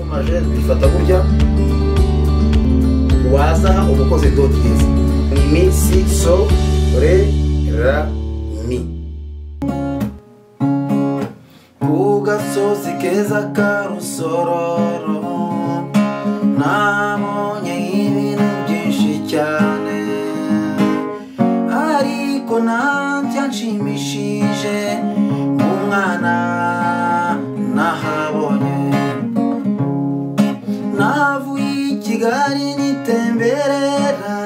amajeri bifata burya waza umukozi doti izi mi si so re ra mi ku gasozi keza karusororo nabonye ibintu byinshi cyane ariko nta byanshimishije mu mwana nahabonye navuye i kigali nitemberera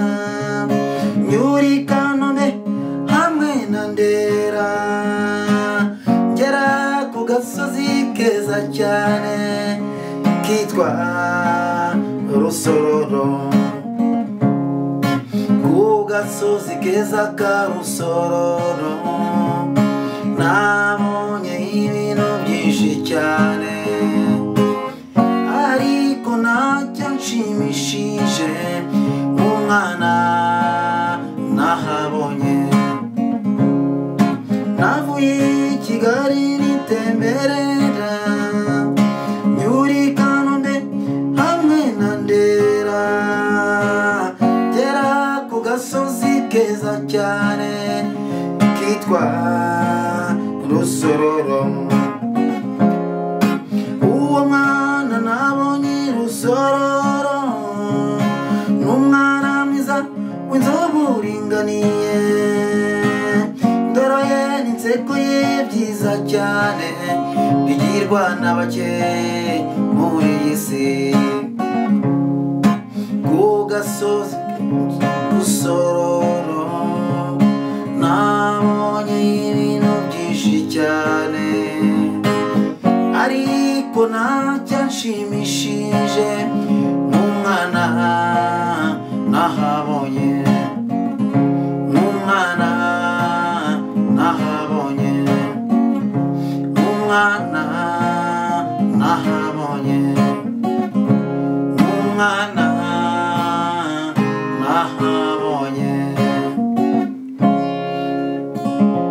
nyuri i kanombe hamwe na ndera ngera ku gasozi keza cyane kitwa rusororo ku gasozi keza karusororo nabonye ibintu byinshi cyane ariko ntacyo nshimishije mu mwana nahabonye navuye i kigali nitemberera nyuri i kanombe hamwe na ndera ngera ku gasozi keza cyane kitwa rusororo uwo mwana nabonye i rusororo ni umwana mwiza w'inzobe uringaniye ndoro ye n'inseko ye byiza cyane bigirwa na bake muri iyi si ku gasozi gusororo nabonye ibintu byinshi cyane ariko ntacyo nshimishije mu mwana nahabonye mu mwana nahabonye mu mwana nahabonye umwana nahabonye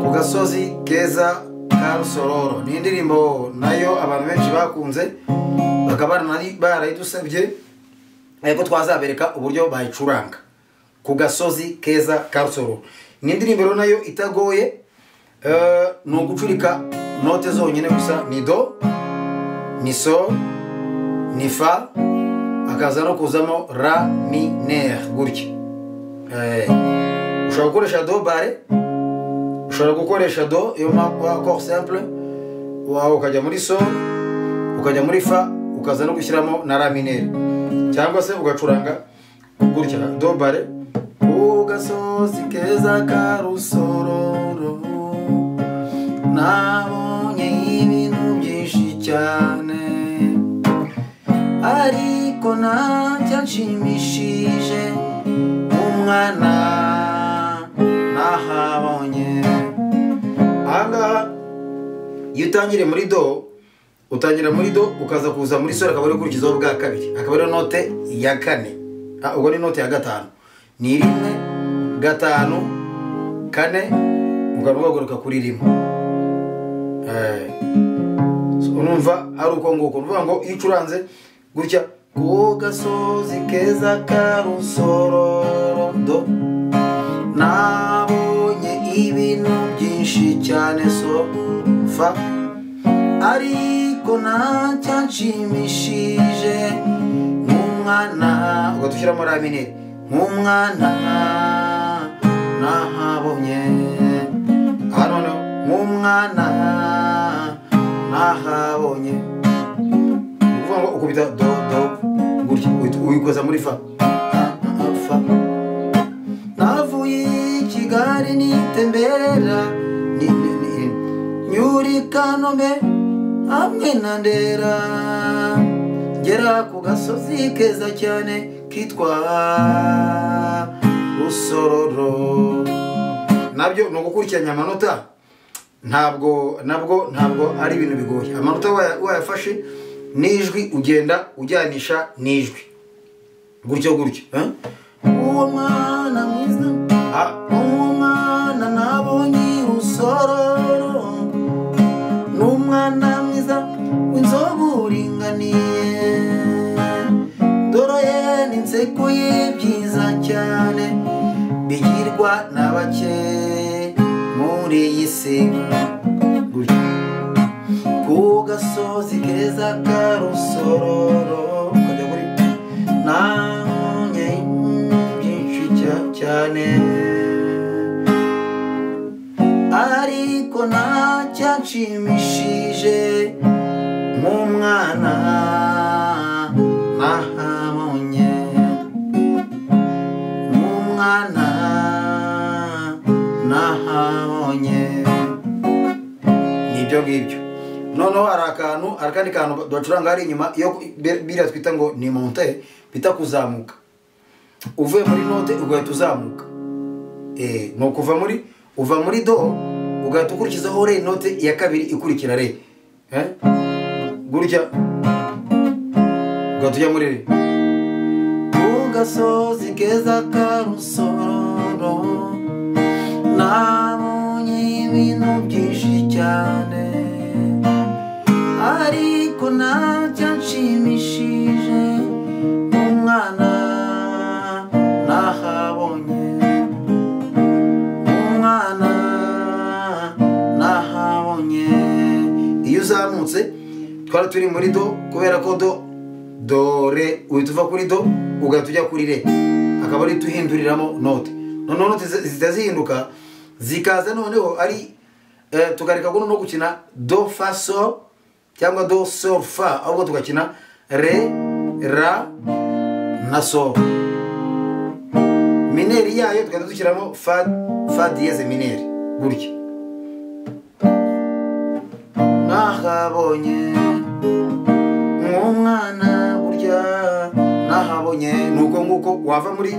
ku gasozi keza ka rusororo ni indirimbo nayo abantu benshi bakunze bakaba barana- barayidusabye eh, ko twazabereka uburyo bayicuranga ku gasozi keza ka rusororo ni indirimbo rero nayo itagoye eh, ni ugucurika note zonyine gusa ni do ni so ni fa hakaza no kuzamo ra minere gutya Eh, ushobora gukoresha do bare ushobora gukoresha do iyo makor simple wawe ukajya muri so ukajya muri fa ukaza no gushyiramo na ra minere cyangwa se ugacuranga gutya do bare ku gasozi keza ka rusororo nabonye ibintu byinshi cyane ariko ntacyo nshimishije umwana nahabonye ahangaha iyo utangiriye muri do utangira muri do ukaza kuza muri sore akaba ari ukurikizaho bwa kabiri akaba ari note ya kane Ah, ubwo ni note ya gatanu ni rimwe gatanu kane ugahita ugaruka kuri rimwe Eh. So, urumva ari uko nguko ni ukuvuga ngo iyo ucuranze gutya ku gasozi keza ka rusororo do nabonye ibintu byinshi cyane so fa ariko ntacyo nshimishije nk'umwana ugahita ushyiramo ramine nk'umwana nahabonye aha noneho nk'umwana nahabonye ni ukuvuga ngo ukubita do do gutya uhita uyikoza muri fa fa navuye i kigali nitemberera ni- ni- ni- nyuri i kanombe hamwe na ndera ngera ku gasozi keza cyane kitwa rusororo nabyo ni ugukurikiranya amanota ntabwo nabwo ntabwo ari ibintu bigoye amanota waya- wayafashe n'ijwi ugenda ujyanisha n'ijwi gutyo gutyo eh? uwo mwana mwiza ah, uwo mwana nabonye i rusororo ni umwana mwiza w'inzobe uringaniye basekuye byiza cyane bigirwa na bake muri iyi si gutyo ku gasozi keza ka rusororo kajya kuri nta nkomyi byinshi cya- cyane ariko ntacyanshimishije nk'umwana nahabonye nk'umwana nahabonye nibyo ngibyo noneho hari akantu hari akandi kantu bacuranga hari inyuma iyo be- biriya twita ngo ni monte bita kuzamuka uvuye muri note ugahita uzamuka Eh, ni ukuva muri uva muri do ugahita ukurikizaho re note ya kabiri ikurikira re Eh? gutya ugahita ujya muri re ku gasozi keza ka rusororo nabonye ibintu byinshi cyane ariko ntacyanshimishije umwana nahabonye umwana nahabonye iyo uzamutse twari turi muri do kubera ko do dore uhita uva kuri do ugahita ujya kuri re akaba ari tuhinduriramo note noneho note zi- zihita zihinduka zikaza noneho ari eh, tukareka guno no gukina do fa so cyangwa do so fa ahubwo tugakina re ra na so mineri yayo tukajya dushyiramo fa fa diyeze mineri gutya nahabonye nk'umwana burya nahabonye nuko nguko wava muri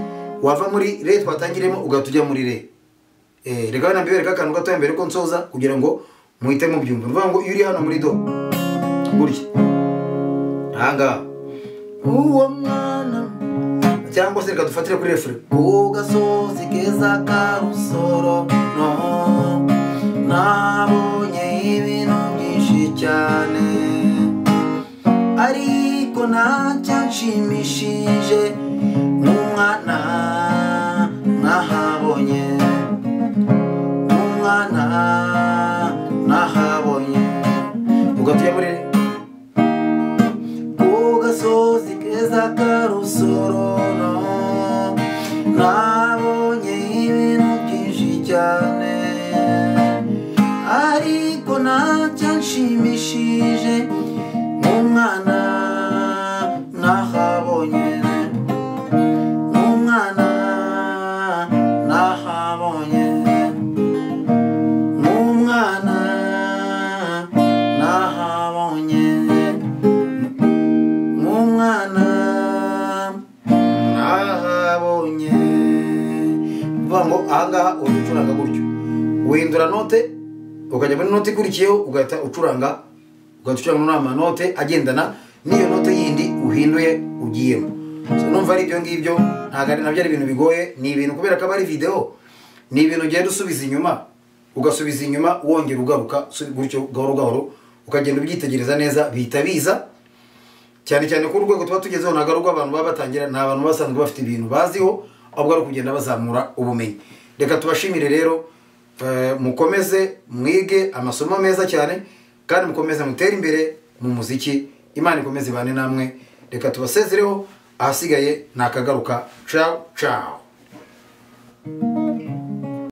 wava muri re twatangiremo ugahita ujya muri re Eh, reka wenda mbibereka akantu gatoya mbere ko nsoza kugira ngo muhite mubyumva ni ukuvuga ngo iyo uri hano muri do gutya ahangaha uwo mwana cyangwa se reka dufatire kuri refure ku gasozi keza ka rusoro no nabonye ibintu byinshi cyane ariko ntacyanshimishije nk'umwana nahabonye nk'umwana nahabonye ugatuye muri ku gasozi keza ka rusororo nabonye ibintu byinshi cyane ariko ntacyanshimishije nk'umwana nahabonye nk'umwana nahabonye nk'umwana nahabonye nk'umwana nahabonye uvuga ngo ahangaha uhita ucuranga gutyo uhindura note ukajya muri note ikurikiyeho ugahita ucuranga ugahita ucuranga muri amanote agendana n'iyo note yindi uhinduye ugiyemo So, numva ari ibyo ngibyo ntabwo ari nabyo ari ibintu bigoye ni ibintu kubera ko aba ari videwo ni ibintu ugenda usubiza inyuma ugasubiza inyuma wongera ugaruka usubi- gutyo gahoro gahoro ukagenda ubyitegereza neza bihita biza cyane cyane ko urwego tuba tugezeho ntabwo ari urw'abantu baba batangira ni abantu baba basanzwe bafite ibintu baziho ahubwo ari ukugenda bazamura ubumenyi reka tubashimire rero eh, mukomeze mwige amasomo meza cyane kandi mukomeze mutere imbere mu muziki imana ikomeze ibane namwe reka tubasezereho ahasigaye ni akagaruka cawu cawu